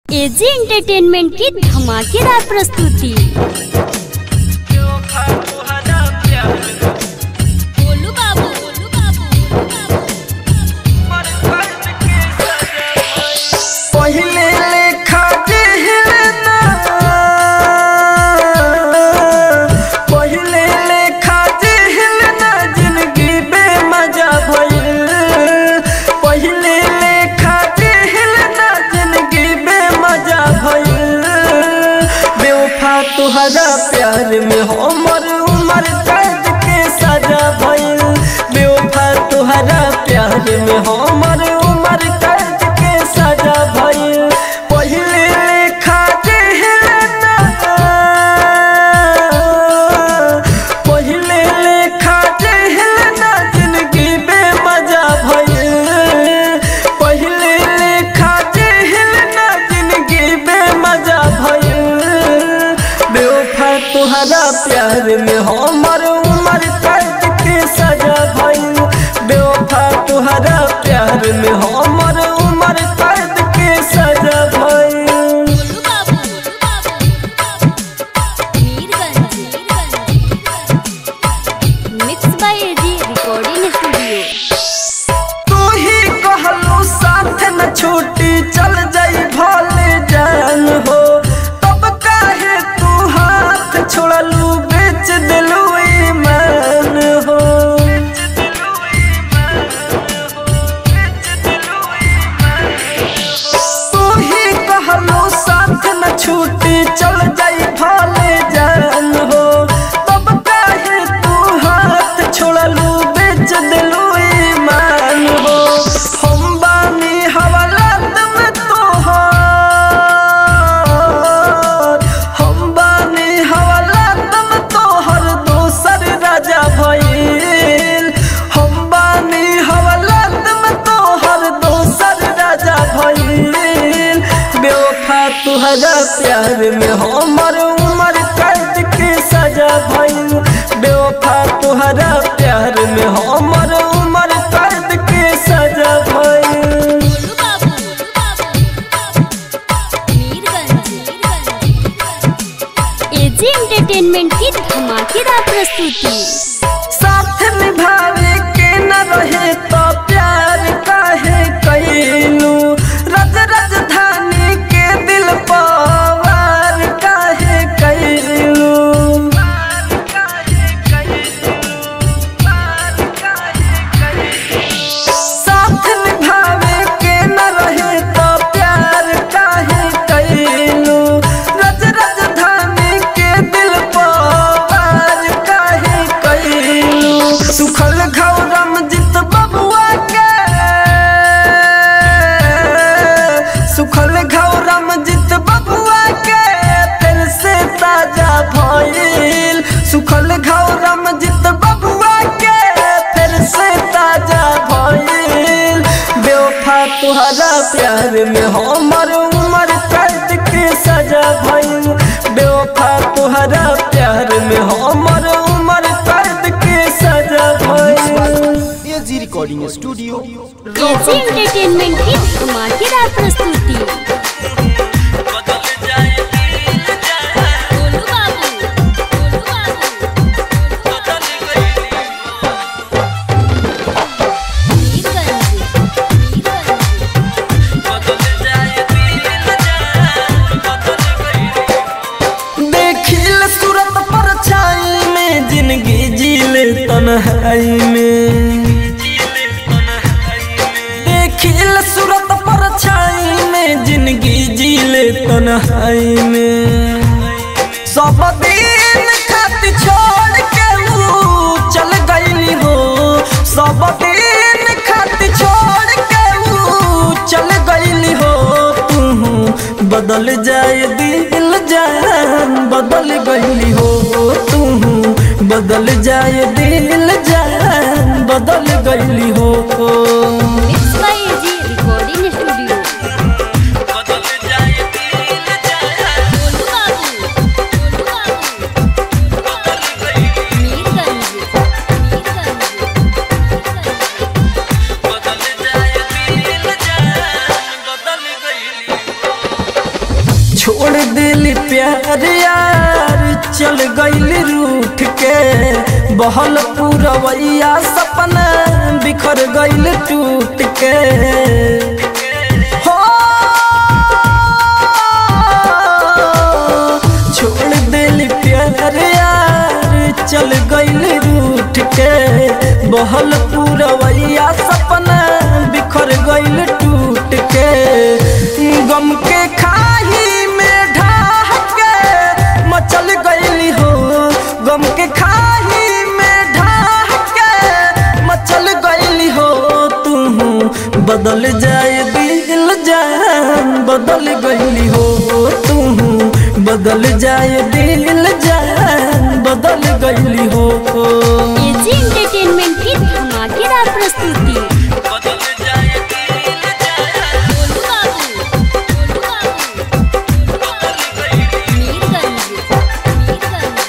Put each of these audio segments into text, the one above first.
AG entertainment की धमाकेदार प्रस्तुति बोलू बाबू बोलू बाबू पहिले लेखा जेहलना पहिले लेखा जेहलना जिंदगी बेमजा भइल पहिले लेखा जेहलना जिंदगी बेमजा भइल बेवफा तुहरा प्यार में हमर उमर कैद के सजा भइल बेवफा तुहरा प्यार में हमर उमर कैद के सजा भइल पहिले लेखा जेहलना पहिले लेखा जेहलना जिंदगी बेमजा भइल पहिले लेखा जेहलना जिंदगी बेमजा भइल बेवफा तुहरा प्यार में हमर उमर कैद के सजा भइल बेवफा तुहरा प्यार में हमर उमर कैद के सजा भइल बोलू बाबू Mirganj mix by AG recording studio तू ही कहलू साथ न छूटी चल जाई भले जान हो तब काहे तू हाथ छोड़लू बेच दिलू ईमान हो तू ही कहलू साथ न छूटी चल जाई भले जान हो तब काहे तू हाथ छोड़लू बेच दिलू ईमान हो हम बानी हवालात में तोहर हम बानी हवालात में तोहर दोसर राजा भइल हम बानी हवालात में तोहर दोसर राजा भइल बेवफा तुहरा प्यार में हमर उमर कैद के सजा भइल बेवफा तुहरा प्यार में हमर उमर कैद के सजा भइल बोलू बाबू मीरगंज एजी एंटरटेनमेंट की धमाकेदार प्रस्तुति साथ निभावे के न रहे तो प्यार काहे कैलू रज राजधानी के दिल पवार काहे कैलू साथ निभावे के न रहे तो प्यार काहे कैलू रज राजधानी के दिल पवार काहे कैलू सुखल घौरम जित बबुआ के सुखल घौरम जित बबुआ के फिर से ताजा भइल सुखल घौरम जित बबुआ के फिर से ताजा भइल बेवफा तुहरा प्यार में हमर उमर कैद के सजा भइल बेवफा तुहरा प्यार में हमर उमर कैद के सजा भइल AG recording studio AG entertainment की धमाकेदार प्रस्तुति बोलू बाबू बोलू बाबू देखिल सूरत पर छाई में जिंदगी जीले तन्हाई में देखिल सूरत पर छाई में जिंदगी जीले तन्हाई में सब दिन खातिर छोड़ के ऊ चल गईली हो सब दिन खातिर छोड़ के ऊ चल गईली हो तू बदल जाए दिल जान बदल गईली हो तू बदल जाए दिल जान बदल गईली हो mix by AG recording studio बोलू बाबू बोलू बाबू मीरगंज मीरगंज छोड़ दिल प्यार यार चल गईल रूठ के बहल पूरवैया सपना बिखर गईल टूट के हो छोड़ दिल प्यार यार चल गईल रूठ के बहल पूरवैया सपना बिखर गईल टूट के गम के खाही में ढाह के मचल गईली हो गम के खाही में ढाह के मचल गईली हो तू बदल जाए दिल जान बदल गईली हो तू बदल जाए दिल जान बदल गईली हो एजी एंटरटेनमेंट की धमाकेदार प्रस्तुति बदल जाए दिल जान गोलू बाबू, गोलू बाबू, मीरगंज, मीरगंज,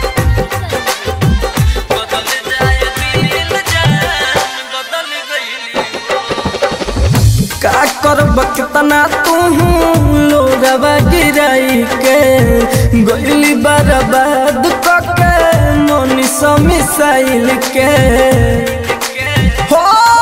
मीरगंज। बदल जाए दिल जान बदल गईली का करब कितना तू लोरवा गिराई के गईली बर्बाद कके मनीष मिसाइल के हो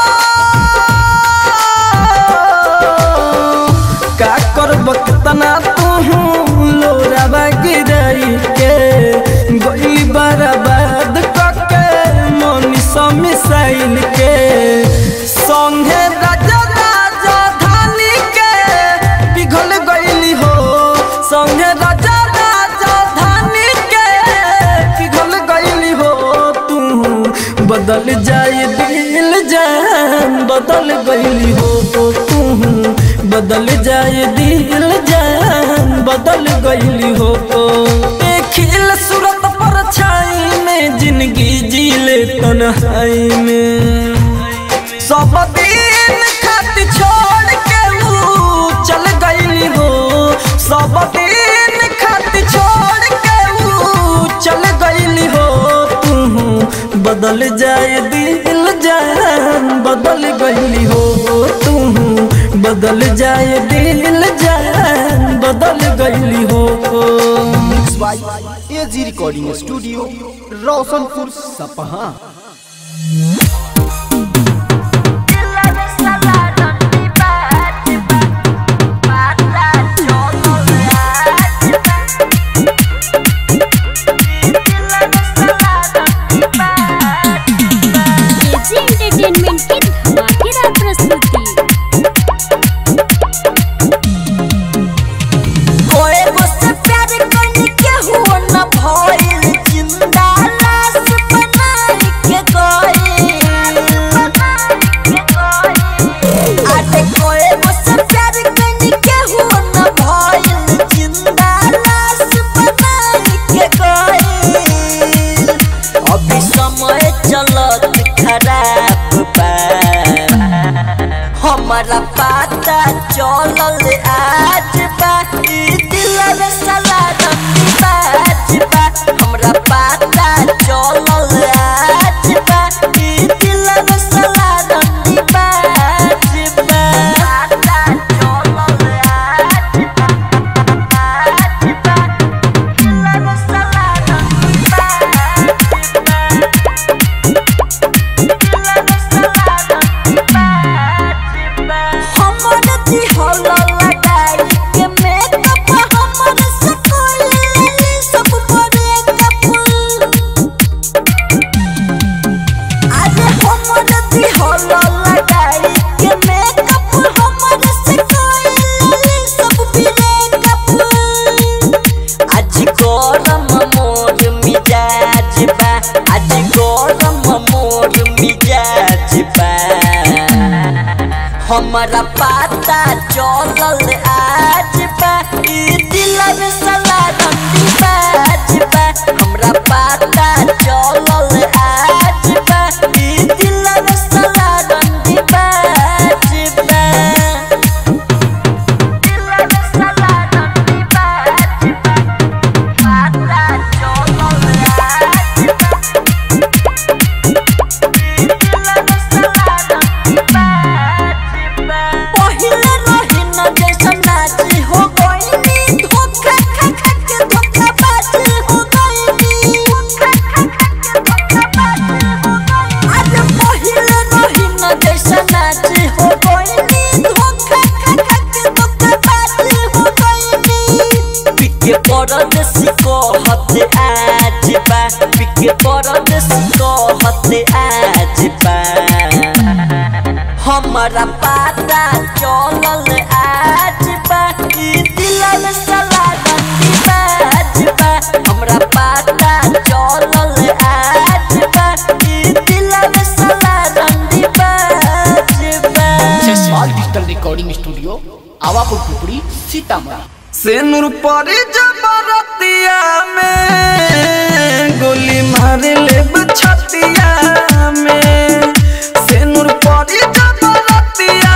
का करब कितना तू लोरवा गिराई के गईली बर्बाद कके मनीष मिसाइल के संगे राजा राजा धानी के पिघल गईली हो संगे राजा राजा धानी के पिघल गईली हो तू बदल जाए दिल जान बदल गईली हो तू बदल जाए दिल जान बदल गईली हो देखिल सूरत पर छाई में जिंदगी जी ले तन्हाई में सब दिन खत छोड़ के ऊ चल गईली हो सब दिन खत छोड़ के ऊ चल गईली हो तू बदल जाए दिल जान बदल गईली हो तू बदल जाए दिल जान बदल गईली हो mix by AG recording studio Roshanpur Sapaha AG entertainment की धमाकेदार प्रस्तुति कोई मुझसे प्यार करने के हुआ न भइल जिंदा लाश बनाई के गइल आटे कोई मुझसे प्यार करने के हुआ न भइल जिंदा लाश बनाई के गइल अभी समय चलत खराब बा हमारा पता चलल आज बा ई दिल में साला रंगी बाज बा हमरा पता चलल आज बा ई दिल में साला रंगी बाज बा पता चलल आज बा आज बा दिल में साला रंगी बाज बा हमर दिहल लगाई के मेकअप हमर से कोई सब ब्रेकअप आज हमर दिहल लगाई के मेकअप हमर से कोई सब ब्रेकअप आज गरम मोर मिजाज बा आज गरम मोर मिजाज बा हमारा पता चलल आज बा ई दिल में साला रंगी बाज बा हमरा पता चलल आज बा ई दिल में साला रंगी बाज बा दिल में साला रंगी बाज बा पता चलल आज बा परदेसी कहत आज बा पिके परदेसी कहत आज बा हमारा पाता चलल आज बा ई दिलल सला रंडी बाज बा हमरा पाता चलल आज बा ई दिलल सला रंडी बाज बा Jaspal digital recording studio Awapur Pupri Sitamarhi सेनुर परी जबरतिया में गोली मार ले छतिया में सेनुर परी जबरतिया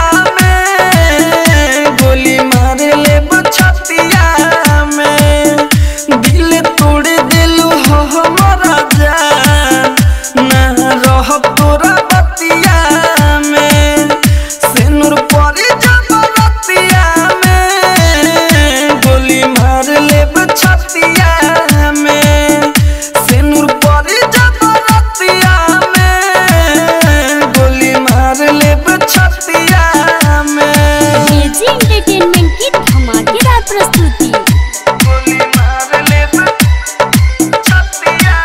में गोली मार ले छतिया में दिल तोड़ दिलू हो हमारा जान ना रह तोरा बतिया में सेनुर परी जबरतिया में गोली मार ले छतिया में सेनुर परी जबरतिया में गोली मार ले छतिया में एजी एंटरटेनमेंट की धमाकेदार प्रस्तुति गोली मार ले छतिया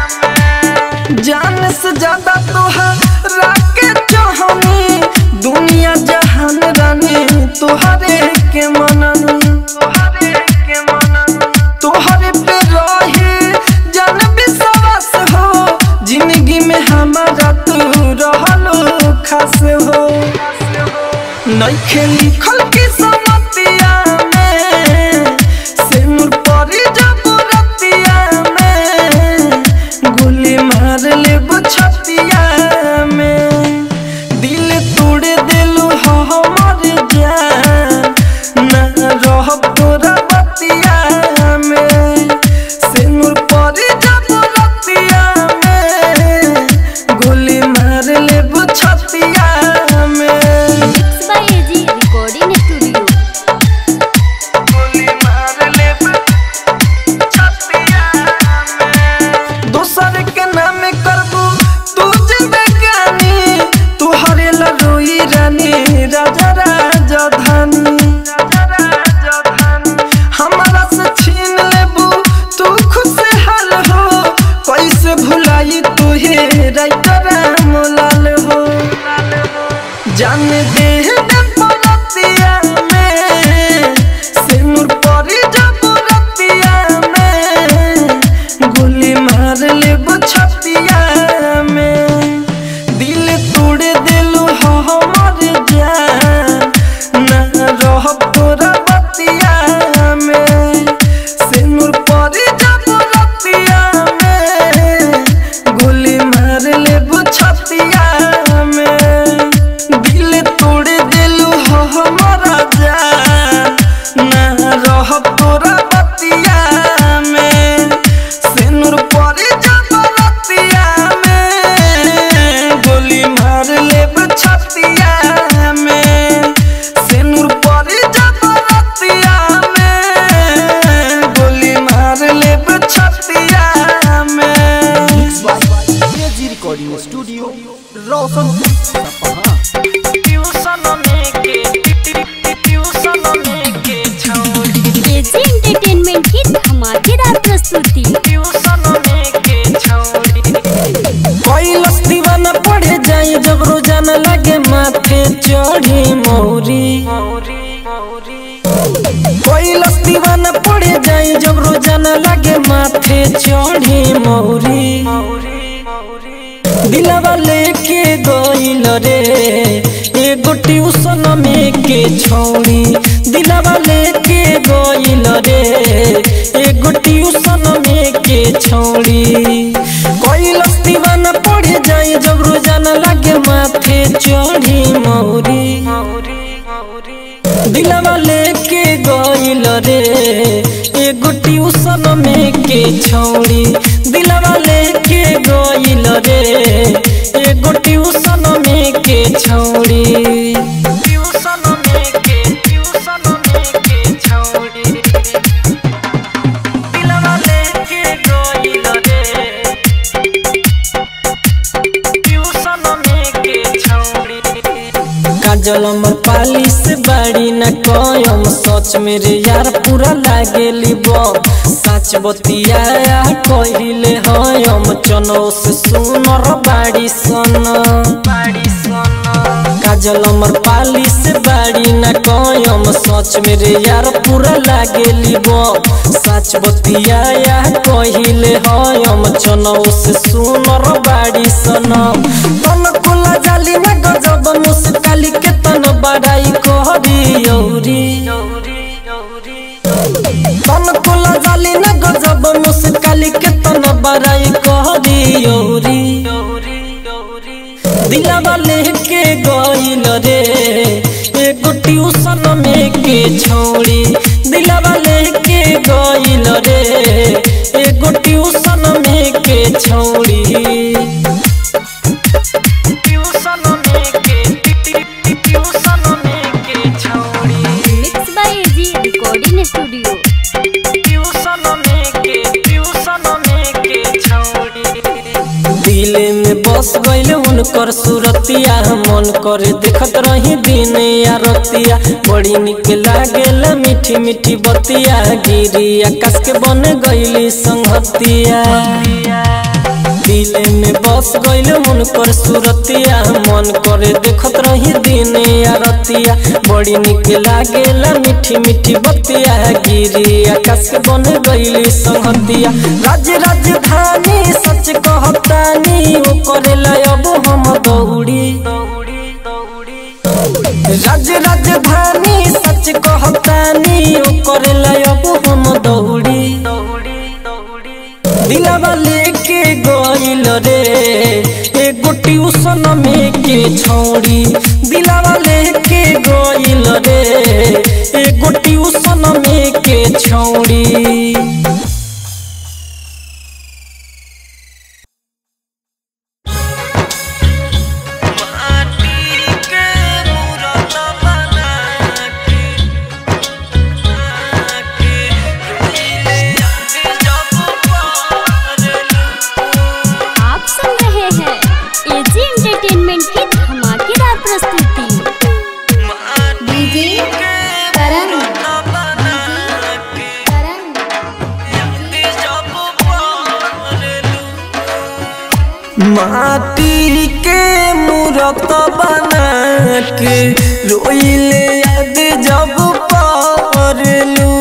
में जान से ज्यादा तोहरा के चाहनी दुनिया जहान रानी तोहरे के मनन तोहरे के मनन तोहरे पे रहे जान विश्वास हो जिंदगी में हमारा तू रहलो खास हो नइखे लिखल की समतिया में सिनुर परी जबरतिया में गोली मार ले छतिया में दिल तोड़ दिलू हो हमर जान ना रह तोरा बतिया में सिनुर परी जबरतिया में गोली मार ले छतिया में mix by AG recording studio गोली मार ले छतिया में दोसर के नाम करबू तू जिंदगानी तू हरेला रोई रानी राजा राजा धानी राजा राजा धानी हमारा से छीन लेबू तू खुशहाल हो कैसे भुलाई तू हे राइटर मोलाल हो जान दे दे परतिया में सिनुर परी जबरतिया में गोली मार ले छतिया में दिल तोड़ दिलू हो हमर जान ना रह तोरा बतिया में सिनुर परी जबरतिया में गोली मार ले छतिया में दिल तोड़ दिलू हो हमारा जान ना रह तोरा बतिया में सिनुर परी जबरतिया में गोली मार ले छतिया में सिनुर परी जबरतिया में गोली मार ले छतिया में एजी रिकॉर्डिंग स्टूडियो रोशनपुर सपहा ट्यूशन में के ट्यूशन में के छौरी एजी एंटरटेनमेंट की धमाकेदार प्रस्तुति ट्यूशन में के छौरी कैलस दीवाना पड़े जाए जब रोजाना लगे माथे चढ़ी मौरी कैलस दीवाना पड़े जाए जब रोजाना लगे माथे चढ़ी मौरी दिलवा लेके गइल रे एगो ट्यूशन में के छौड़ी दिलवा लेके गइल रे एगो ट्यूशन में के छौड़ी कैलस दीवाना पड़े जाए जब रोजाना लगे माथे चढ़ी मौरी दिलवा लेके गइल रे एगो ट्यूशन में के छौड़ी दिलवा लेके गइल रे एगो ट्यूशन में के छौड़ी ट्यूशन में के ट्यूशन में के छौड़ी दिलवा लेके गइल रे ट्यूशन में के छौड़ी काजल अमर पालिश बाड़ी न कयम सच में मेरे यार पूरा लागेली बम साच बतिया कहिले हम चनो से सुनर बाड़ी सन बाड़ी सन काजल अमर पाली से बाड़ी न कयम सच मेरे यार पूरा लागेली बम सच बतिया कहिले हम चनौ से सुनर बाड़ी सनम तन कुला जाली न गजब मुस्काली के तन बड़ाई कहरी यौरी तन कुला जाली न गजब मुस्काली के तन बड़ाई कहरी यौरी दिलावा लेके गइल रे एगो ट्यूशन में के छोड़ी दिलावा लेके गइल रे एगो ट्यूशन में के छोड़ी ट्यूशन में के ट्यूशन में के छोड़ी mix by AG recording studio tuition में के ट्यूशन में के छोड़ी दिल में बस गइल उनकर सुरतिया मन करे देखत रही दिन या रतिया बड़ी निक लागेल मीठी मीठी बतिया गिरी आकाश के बन गइली संगतिया दिल में बस गइल उनकर सुरतिया मन करे देखत रही दिन या रतिया बड़ी निक लागेल मीठी मीठी बतिया गिरी आकाश के बन गइली संगतिया राज राजधानी सच कहतानी ओ करेला अब हम दौड़ी राज राजधानी सच कहतानी ओ करेला अब हम दौड़ी दिलावा लेके गइल रे एगो ट्यूशन में के छौड़ी दिलावा लेके गइल रे एगो ट्यूशन में के छौड़ी आप सुन रहे हैं एजी एंटरटेनमेंट की धमाकेदार प्रस्तुति डीजे करण करण माटी के मूरत बना के रोइले याद जब पारलू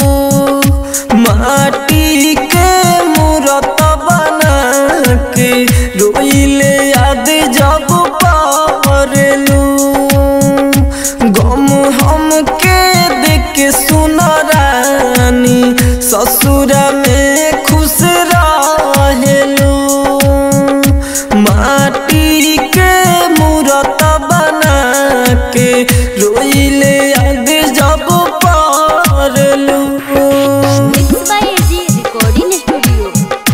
माटी के मूरत बना के रोइले याद जब पारलू गम हम के देख के सुन रानी ससुर में खुश रहेलू माटी के मूरत बना के रोइले याद जब पारलू mix by AG recording studio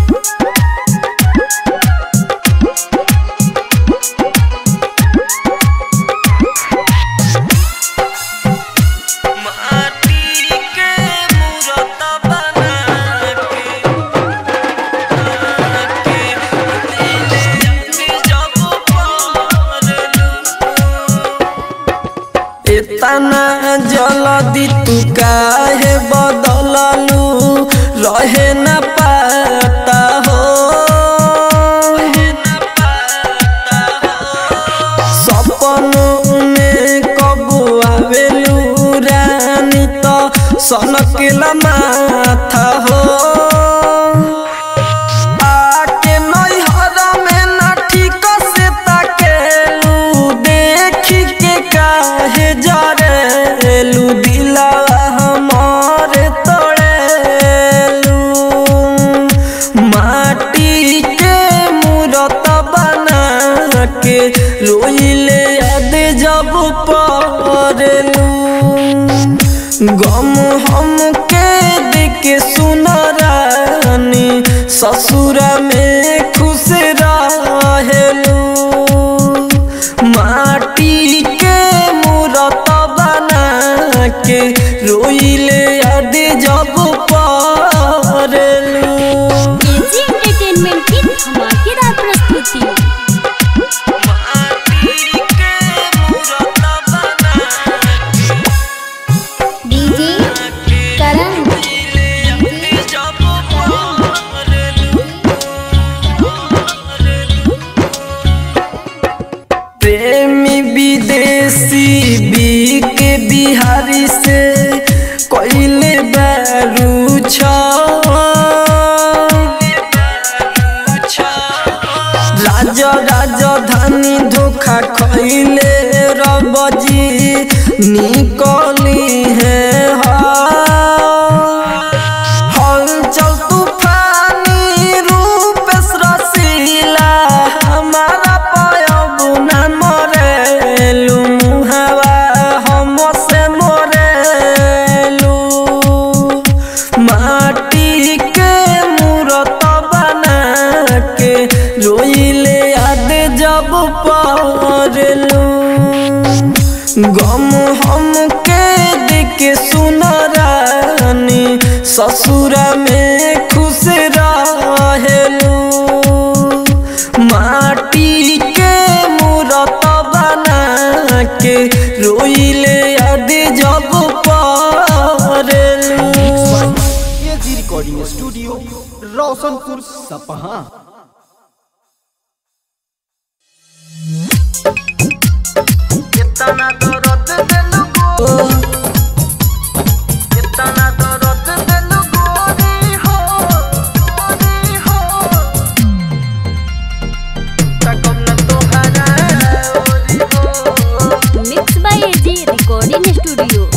माटी के मूरत बना के जब पारलू इतना जल्दी तू काहे बदललू रहे न पाता हो सपनों में कब आवेलू रानी तो सनकला माथा हो आके नैहर में ना ठीक से ताकेलू देखी के काहे जरेलू दिलावा हमार तोड़ेलू माटी के मूरत बना के रोइले याद जब पड़लू गम हम के देख सुन बारू छ राजा राजधानी धोखा खैले रबजी निकली है हलचल तूफानी रूप रसीला हमारा पयब न मरेलू मुहावा हम से मरेलू माटी के मूरत बना के रोइले याद जब पड़लू गम हम के देख सुन रानी ससुरा में खुश रहेलू माटी के मूरत बना के रोइले याद जब पड़लू AG recording studio Roshanpur Sapaha कितना दर्द दिल को कितना दर्द दिल गोरी हो गोरी हो तकम न तोहरा ओरी हो mix by AG recording studio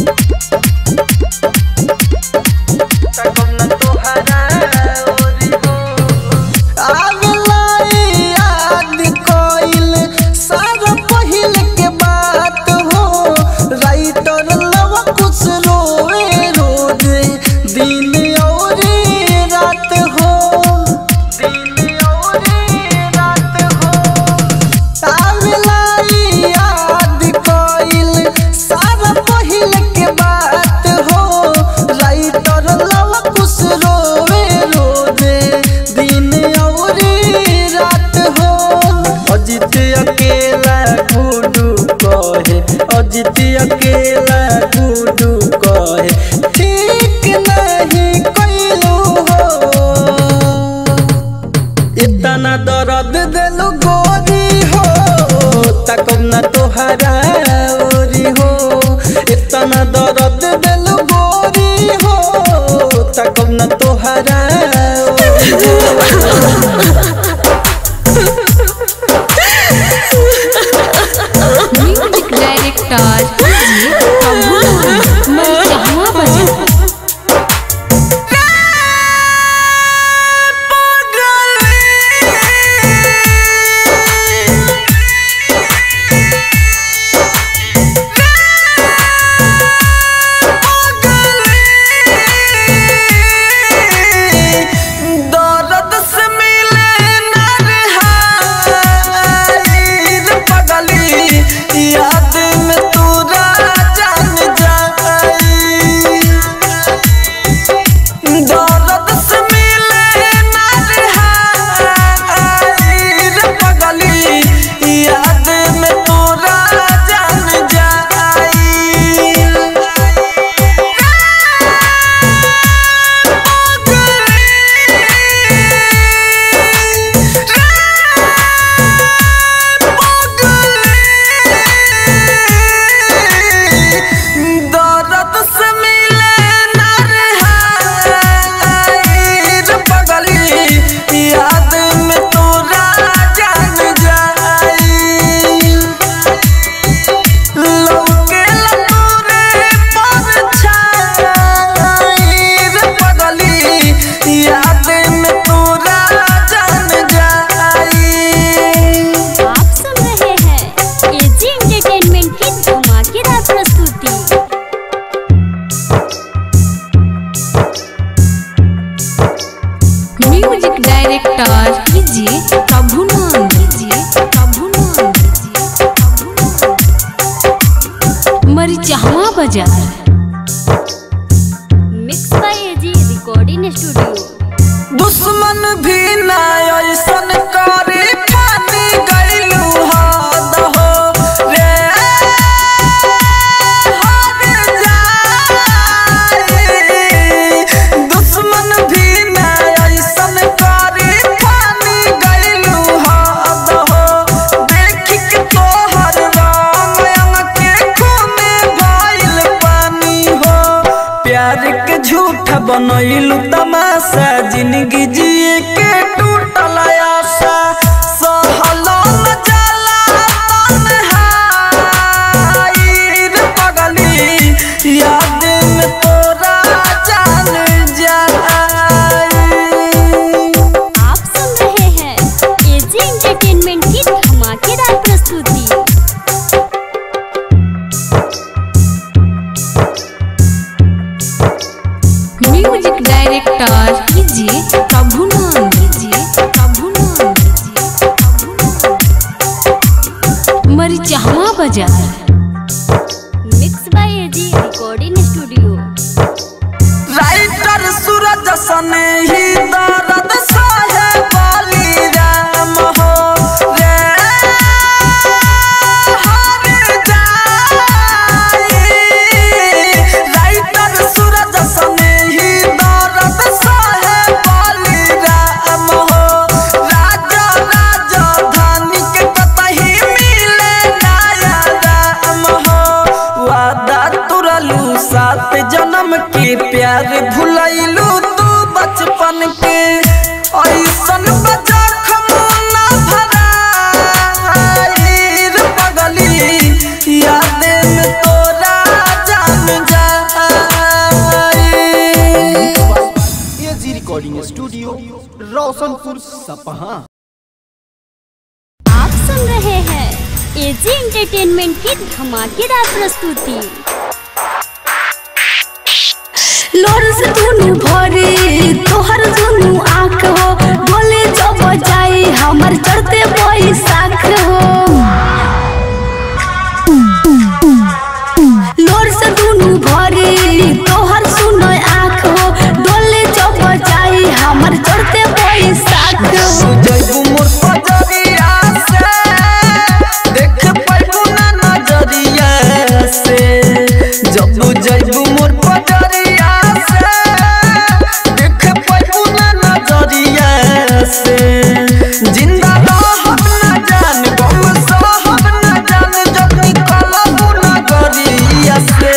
तकम न तोहरा ओरी हो आगलाई याद कोइल सारा पहिल के बात हो राइटर लव कुछ रोए रोज दिन और रात हो दिन और रात हो आगलाई याद कोइल सारा पहिल के बात हो राइटर लव कुछ रोए रोजे दिन और रात हो अजित अकेला गुडू कहे अजित अकेला गुडू कहे ठीक नहीं कैलू हो इतना दर्द दिल गोरी हो तकब न तोहरा ओरी हो इतना दर्द दिल गोरी हो तकब न तोहरा ओरी हो म्यूजिक डायरेक्टर जी प्रभु मरिचहवा बजा दर्द से मिले नरहाई रे पगली याद में तोरा जान जाई दर्द से मिले नरहाई रे पगली याद में तोरा जान जाई दर्द से मिले नरहाई रे पगली याद में तोरा जान जाई लौकेला तोरे परछाई रे पगली याद में तोरा जान जाई आप सुन रहे हैं एजी एंटरटेनमेंट की धमाकेदार प्रस्तुति म्यूजिक डायरेक्टर कीजिए प्रभु नाम कीजिए प्रभु नाम कीजिए प्रभु नाम Marichahwa Bazar mix by AG recording studio दुश्मन भी ना ऐसन करे ठानी गइलू हद हो रे हद जाई। दुश्मन भी ना ऐसन करे ठानी गइलू हद हो देख के तोहर रंग अंग के खून भइल पानी हो प्यार के झूठ झूठ बनैलू तमाशा जिंदगी जिए के टूटल आशा सहलो न जाला तन्हाई रे पगली याद में तोरा जान जाई आप सुन रहे हैं एजी एंटरटेनमेंट की धमाकेदार प्रस्तुति म्यूजिक डायरेक्टर कीजिए प्रभुनंद कीजिए प्रभुनंद कीजिए Prabhunand Marichahwa Bazar mix by AG recording studio writer Suraj सने ही दर्द सहे वाली राम हो रे हर जाई राइटर सूरज सने ही दर्द सहे वाली राम हो राजा राजधानी के कतही मिले नया राम हो वादा तुरलू सात जन्म के प्यार भुलैलू तू बचपन के ऐसन बजा खमोना भराई रे पगली याद में तोरा जान जाई एजी रिकॉर्डिंग स्टूडियो रोशनपुर सपहा आप सुन रहे हैं एजी एंटरटेनमेंट की धमाकेदार प्रस्तुति लोर से दुनु भरे तोहर दुनु आँख हो बोले जो बजाई हमर चढ़ते बैसाख हो लोर से दुनु भरे तोहर सुनो आँख हो डोले जो बजाई हमर चढ़ते बैसाख हो जैबू मोर पजरिया से देख पैबू ना नजरिया से जब जैबू मोर पजरिया से देख पैबू ना नजरिया से जिंदा रहब ना जान गम सहब ना जान जब निकलबू नगरिया से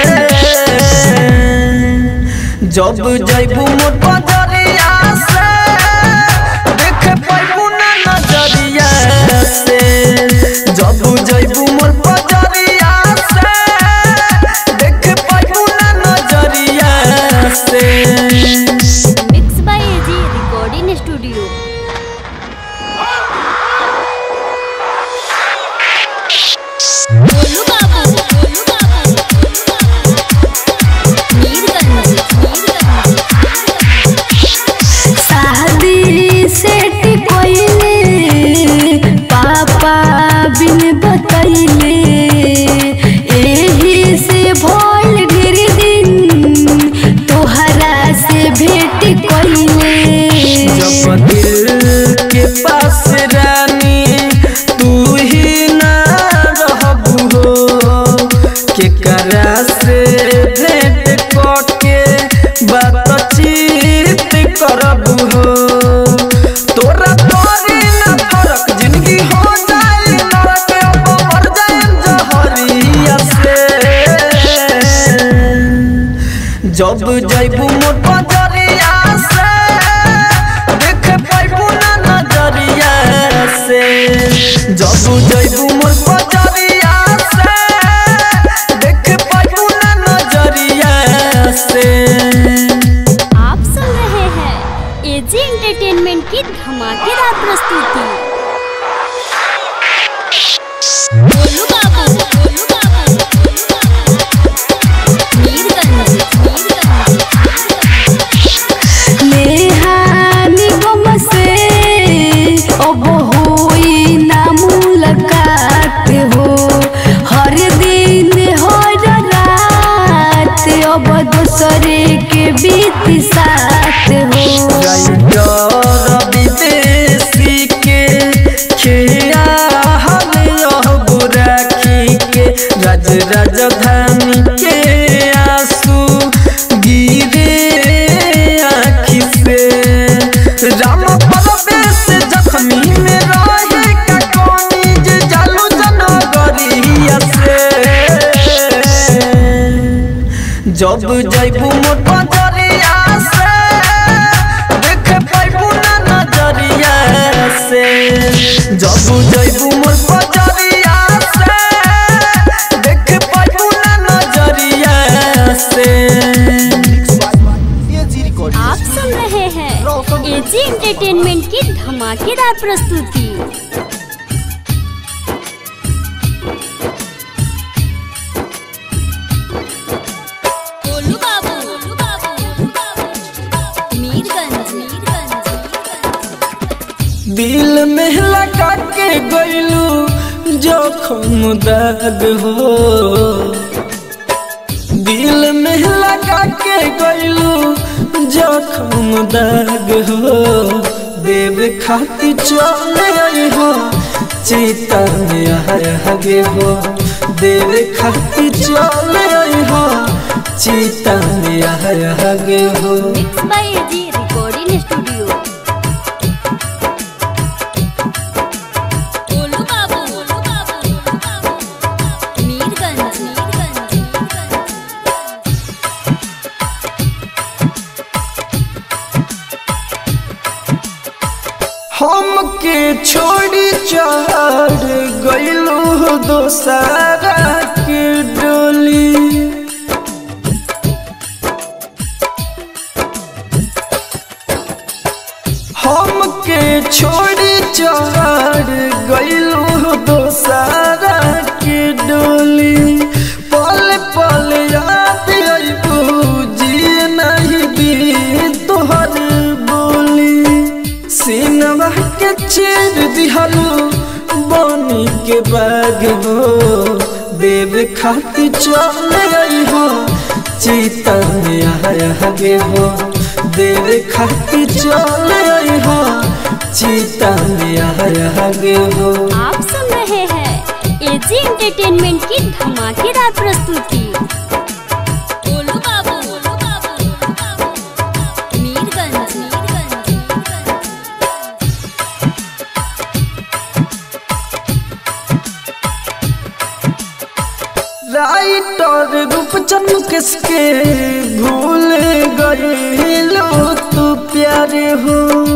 जब जैबू मोर पजरिया से देख पैबू ना नजरिया से जब जैबू मोर पजरिया से देख पैबू ना नजरिया से mix by AG recording studio Golu बाबू गोलू बाबू गोलू बाबू मीरगंज मीरगंज शादी सेट कोइले पापा बिन बतैले एही से भोल ढेर दिन तोहरा से भेट कोइले जब दिल के पास रानी तू ही ना रहबू हो केकरा से भेंट करके बातचीत करबू हो तोरा तोरी ना फरक जिंदगी हो जाए नरक अब मर जाए जहरिया से जब जैबू मोर पजरिया से देख पैबू ना नजरिया से जब जैबू मोर पजरिया से देख पैबू ना नजरिया से आप सुन रहे हैं एजी एंटरटेनमेंट की धमाकेदार प्रस्तुति गोलू बाबू गोलू बाबू गोलू बाबू मीरगंज मीरगंज नेहानी गम से अब होई ना मुलाकात हो हर दिन हर रात अब दूसरे के बीत साथ हो राइटर विदेशी के खिया हम यह बुराखी के राज राजधानी के आंसू गिरे आँखि से राम परवेश जख्मी में रहे का कोनी जे जालू जनगरिया से जब जैबू मोर पजरिया जइबू जइबू मोर पजरिया से देख पाइबू ना नजरिया से एजी रिकॉर्डिंग आप सुन रहे हैं एजी एंटरटेनमेंट की धमाकेदार प्रस्तुति गोलू बाबू गोलू बाबू मीरगंज मीरगंज दिल में लगा के गइलू जोखम दर्द हो दिल में लगा के गइलू जोखम दर्द हो देव खाती चले आई हो चीता में हगे हो देव खाती चले आई हो चीता में हगे हो mix by AG recording studio Golu बाबू गोलू बाबू मीरगंज मीरगंज हमके छोड़ी चढ़ गइलू दोसारा के डोली हमके छोड़ी चढ़ गइलू दोसारा के डोली पल पल याद अइबू जी नहीं दी तोहर बोली सीनवा के चीर दिहलू बनी के बाग हो देव खाती चले आई हो चीता में हगे हो देव खाती चले आई हो चीता में हगे हो आप सुन रहे हैं एजी एंटरटेनमेंट की धमाकेदार प्रस्तुति गोलू बाबू गोलू बाबू मीरगंज मीरगंज राइटर रूपचंद किसके भूल गए लो तू प्यारे हो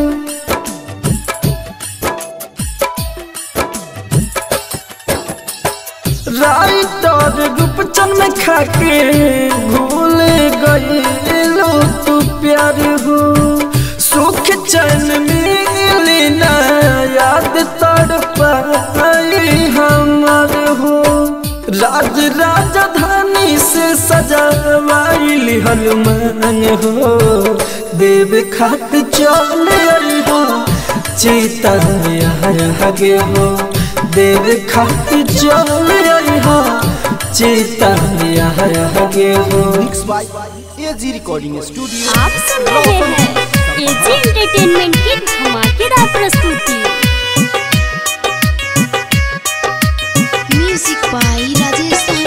राइटर रूपचंद में खाके भूल गए लो तू प्यारे हो सुख चैन मिली ना याद तड़ पाई हमार हो राज राजधानी से सजावाइल हनुमान हो देव खात चल हो चीता हगे हो देव खात चल हो चीता हगे हो mix by AG recording studio आप सुन रहे हैं एजी एंटरटेनमेंट की धमाकेदार प्रस्तुति म्यूजिक बाय राजेश साहनी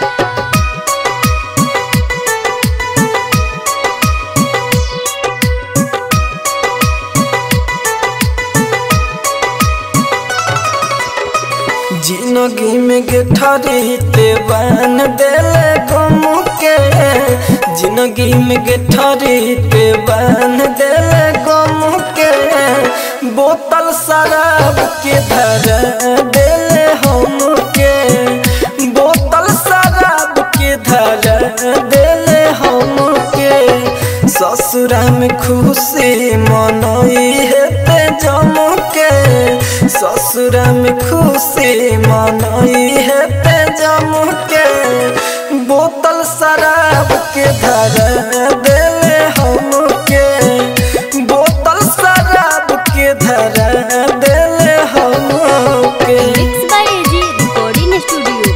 जिंदगी में गेठरी ते बन देले गम के जिंदगी में गेठरी ते बन देले गम के बोतल शराब के धर देले हम के बोतल शराब के धर देले हम के ससुरा में खुशी मनई हेते जम के ससुरा में खुशी मनई हेते जम के बोतल शराब के धर देले हम के बोतल शराब के धर देले हम के mix by AG recording studio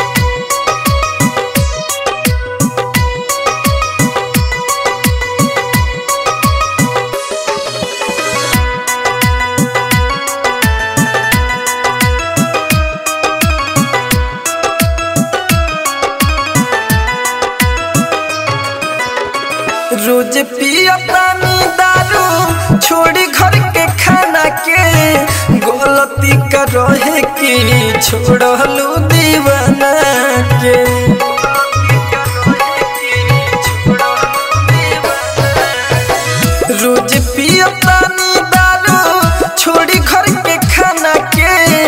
रोज पियतानी दारू छोड़ी घर के खाना के गलती कर रहे की छोड़लू दीवाना के रोज पियतानी दारू छोड़ी घर के खाना के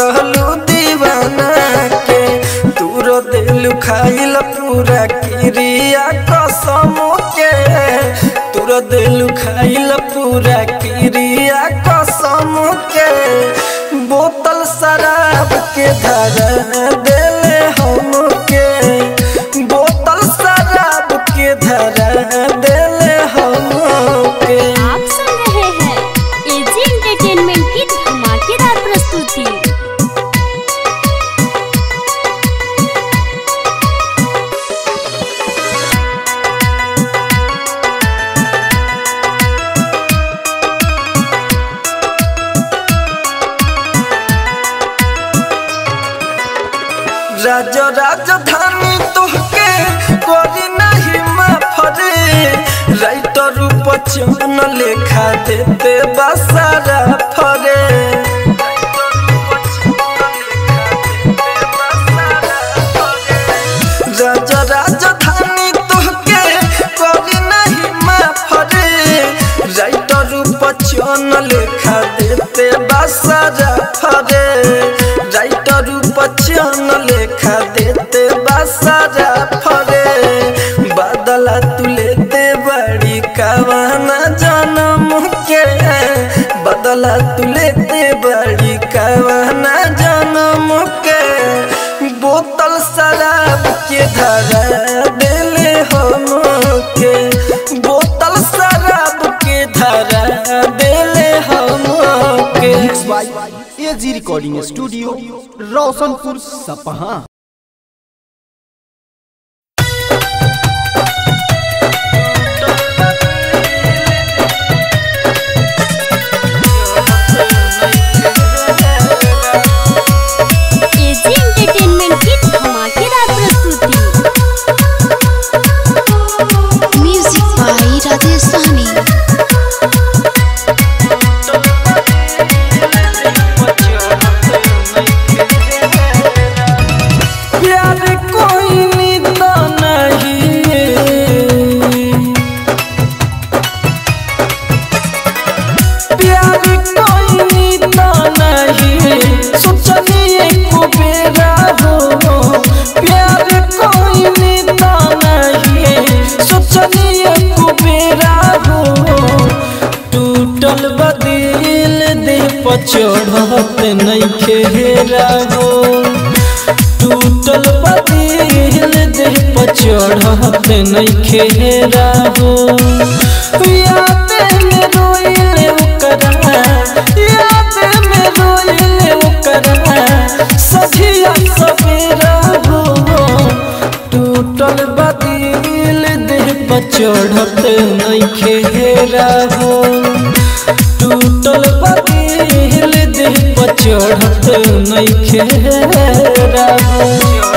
कहलू दीवाना के दूर दिल खाइल पूरा क्रिया कसम के दूर दिल खाइल पूरा क्रिया कसम के बोतल शराब के धरा देले हमके बोतल शराब के धरा देले हमके आप सुन रहे हैं एजी एंटरटेनमेंट की धमाकेदार प्रस्तुति राज राजधानी तोहके करी नहीं माफरे राइटर बचन लेखा देते बसारा फरे राज राजधानी तोहके करी नहीं माफरे राइटर बचन लेखा देते बसारा फरे राइटर बचन लेखा देते बसारा फरे बदला तू लेते बड़ी कवाना जन्म के बदला तू लेते बड़ी कवाना जन्म के बोतल शराब के धरा दिले हम के बोतल शराब के धरा दिले हम के mix by AG recording studio Roshanpur Sapaha AG entertainment की धमाकेदार प्रस्तुति म्यूजिक बाई राजेश सहनी प्यार कोई निंदा नहीं प्यार कोई निंदा नहीं सोचलिए को बेरा हो प्यार कोई निंदा नहीं सोचलिए को बेरा हो टूटल बदिल दे पचड़त नहीं खेरा हो टूटल बदिल देह पर चढ़त नहीं खेरा हो याद में रोइले ओकरा याद में रोइले ओकरा सझिया सवेरा हो टूटल बदिल देह पर चढ़त नहीं खेरा हो टूटल बदिल देह पर चढ़त नहीं खेरा हो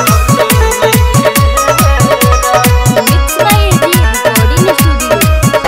mix by AG recording studio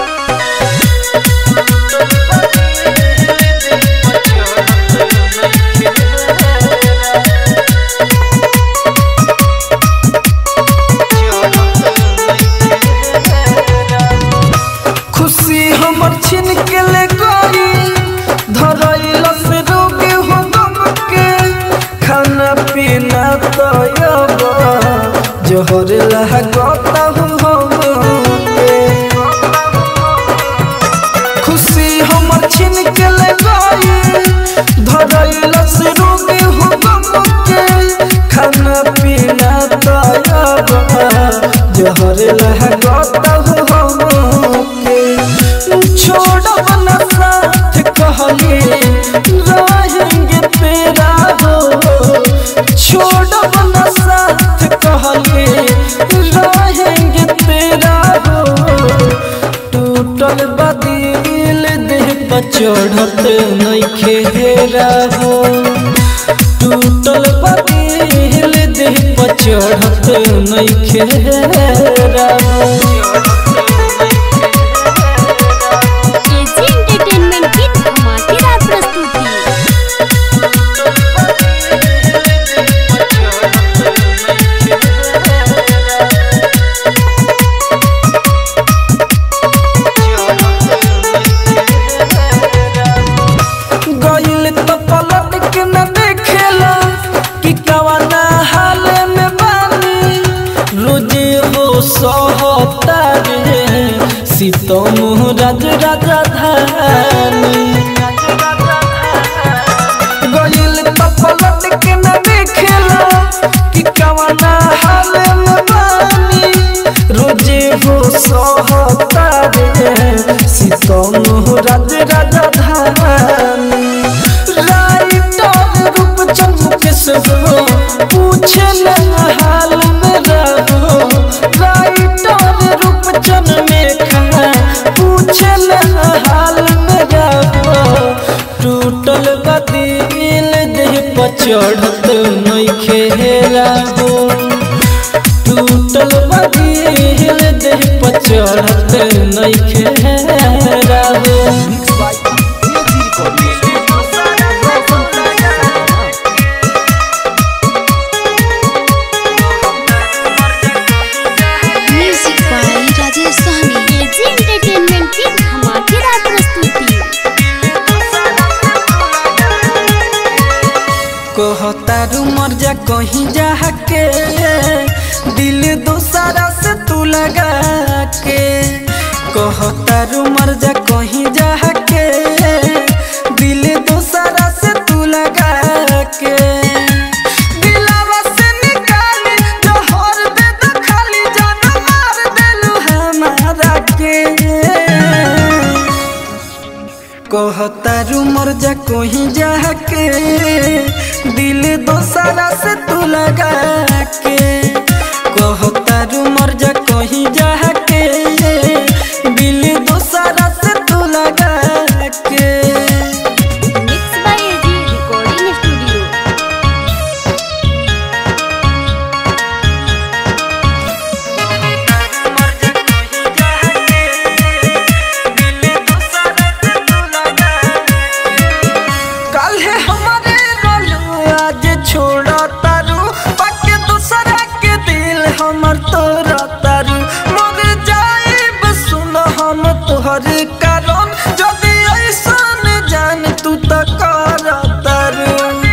खुशी हमर छिन के ले गई धरैल से रोग हो गम के खाना पीना तो अब जोहर लागता हूँ हमके खुशी हमर छिन के ले गई धरैल से रोग हो गम के खाना पीना तो अब जोहर लागता हूँ हमके छोड़ब न साथ कहले रहेंगे तेरा हो छोड़ब न साथ कहले रहेंगे तेरा हो टूटल बदिल देह पर चढ़त नहीं खेरा हो टूटल बदिल देह पर चढ़त नहीं खेरा हो एजी एंटरटेनमेंट की धमाकेदार प्रस्तुति गइल तो पलट के न देखेला से हो पूछे न हाल मेरा हो राइटर रूपचन में खा पूछे न हाल मेरा हो टूटल बदिल देह पर चढ़त नइखे हेरा हो टूटल बदिल देह पर चढ़त नइखे हेरा हो mix by AG recording studio music by Rajesh Sahni AG entertainment की धमाकेदार प्रस्तुति कहतारू मर जा कहीं जा के दिल दोसारा से तू लगा के कहतारू मर जा कहीं जा के दिल दोसारा से तू लगा के दिलावा से निकाली जहर दे दो खाली जान मार देलू हमारा के कहतारू मर जा कोही जाके दिल दोसारा से तू लगा के कहतारू मर जा कोही जाके दिल दोसारा से तू लगा के mix by AG recording studio काल्हे हमारे रोलू आज छोड़ा तारू बाकी दूसरा के दिल हमर तोरा तारू मर जाइब सुन हम तोहर कारण जदि ऐसन जान तू त कर तारू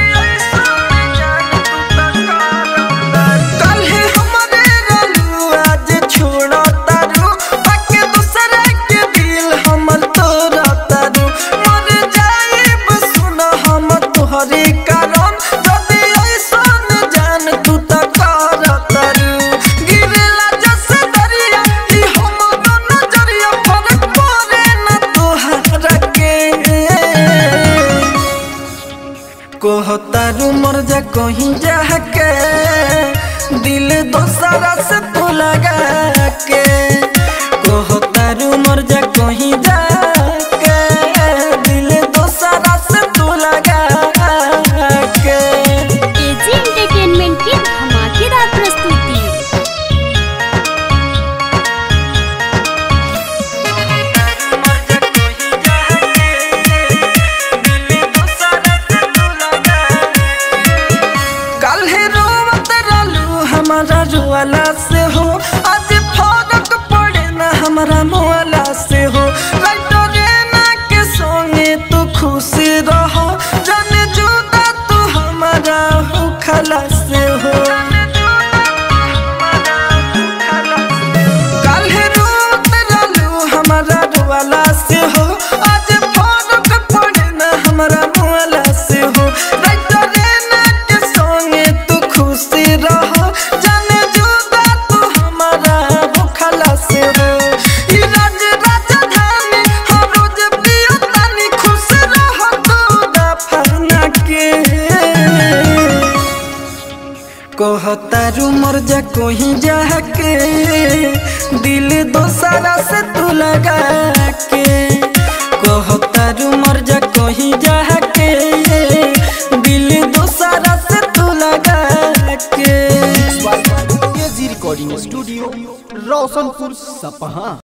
काल्हे हमारे रोलू आज छोड़ा तारू बाकी दूसरा के दिल हमर तोरा तारू मर जाइब सुन हम तोहरे कारण जदि ऐसन जान तू त कर तारू गिरला जस दरिया ई हम दोनों जरिया फरक पड़े न तोहरा के कहतारू मर जा कहीं जाके दिल दोसरा से तू लगा के कहतारू मर जा कहीं जाके दिल दोसरा से तू लगा के एजी एंटरटेनमेंट की धमाकेदार प्रस्तुति काल्हे रोवत रहलू हमारा रुआला से हो आज फरक पड़े ना हमारा मुआला से हो राइटरे ना के संगे तू खुश रह जन जुदा तू हमारा हो खला से हो काल्हे रोवत रहलू हमारा रुआला से हो आज फरक पड़े ना हमारा मुआला से हो राइटरे ना के संगे तू खुश रह जन जुदा तू हमारा भूखला से हो ई राज राजधानी हर रोज पियतानी खुश रह तू दफना के कहतारू मर जा कोही जाके दिल दोसरा से तू लगा के कहतारू मर जा कोही जाके दिल दोसरा से तू लगा के एजी रिकॉर्डिंग स्टूडियो रोशनपुर सपहा